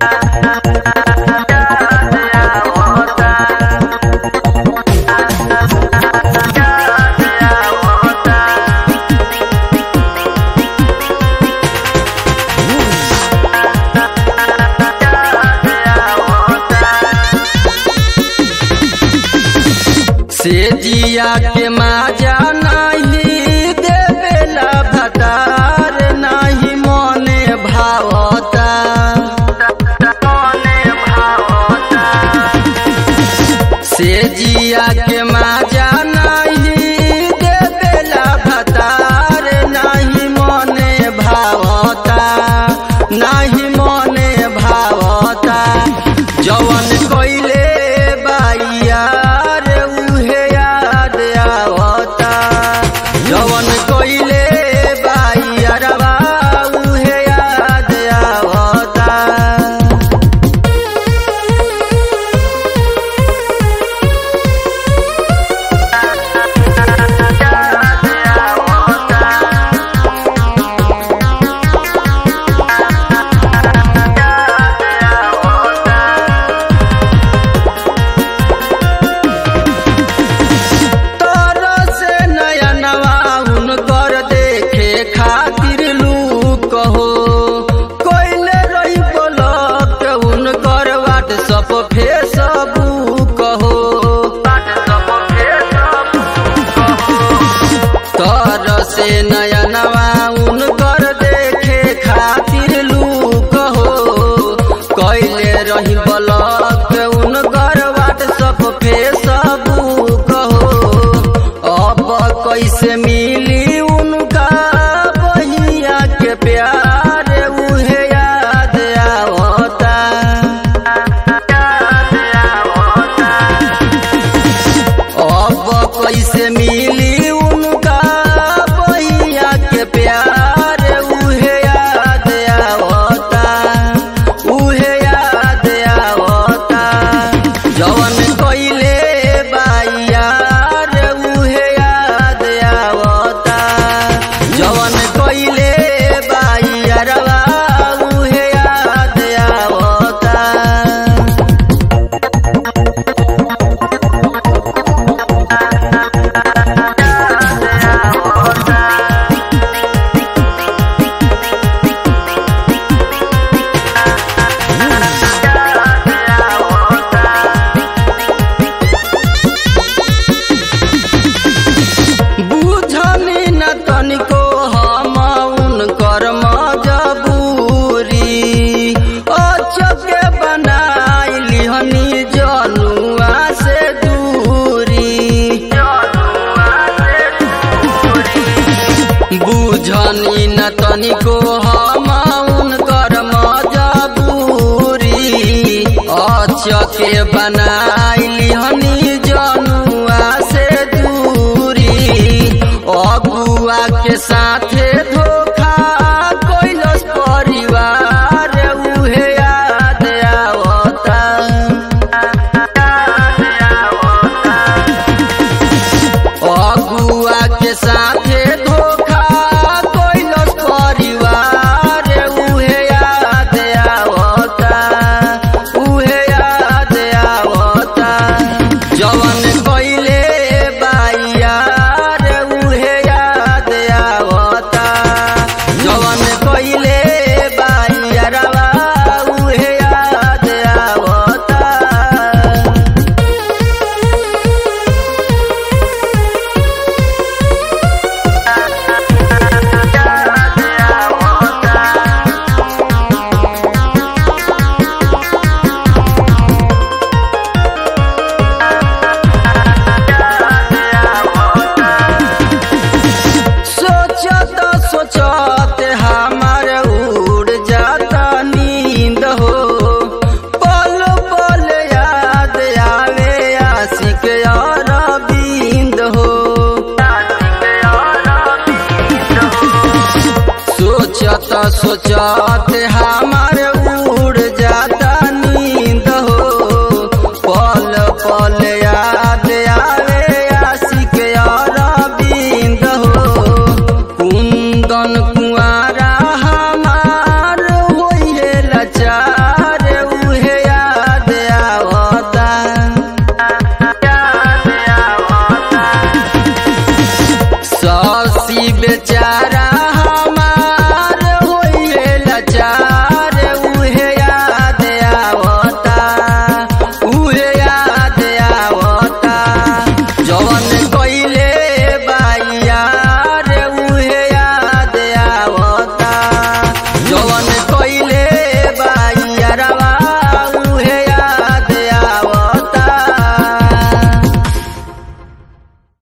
से जिया के माजा नहीं देवेला भटार नहीं मने भावता से जिया के माजा नहीं देवेला भटार नहीं मने भावता नहीं मने भावता जवन कइले बाइया रे उहे याद आवता जवन कइले बाइया रवा उहे याद आवता तोरो से नया नवा हुनकर देखे खातिर लूक हो कोइले रही ब्लॉक हुनकर व्हाट्सअप फेसबुक हो तोरो से नया नवा हुनकर देखे खातिर लूक हो कोइले रही ब्लॉक हुनकर व्हाट्सअप फेसबुक हो अब कैसे मिली उनका बहिया के प्यार उहे याद आवता अब कैसे मिली उनका बहिया के प्यार उहे याद आवता उहे याद आवता जवन कइले बाइया रे उहे याद आवता जवन कइले बाइया रवा उहे याद आवता बुझनी न तनिको हम उनकर मजबूरी अचके बनाइली हनी जनुआ से दूरी बुझनी न तनिको हम उनकर मजबूरी अचके बनाइली हनी जनुआ से दूरी अगुआ के साथे धोखा कैलस परिवार उहे याद आवता अगुआ के साथे धोखा कैलस परिवार उहे याद आवता उहे याद आवता जवन कइले बाइया रे उहे याद आवता जवन कइले बाइया रवा उहे याद आवता सोचत सोचत हमार उड़ जाता नींद हो पल पल याद आवे आशिक अरविंद हो सोचत सोचत हमार उड़ जाता नींद हो पल पल याद आवे आशिक अरविंद हो कुंदन कुआरा हमार होइहे लाचार बेचारा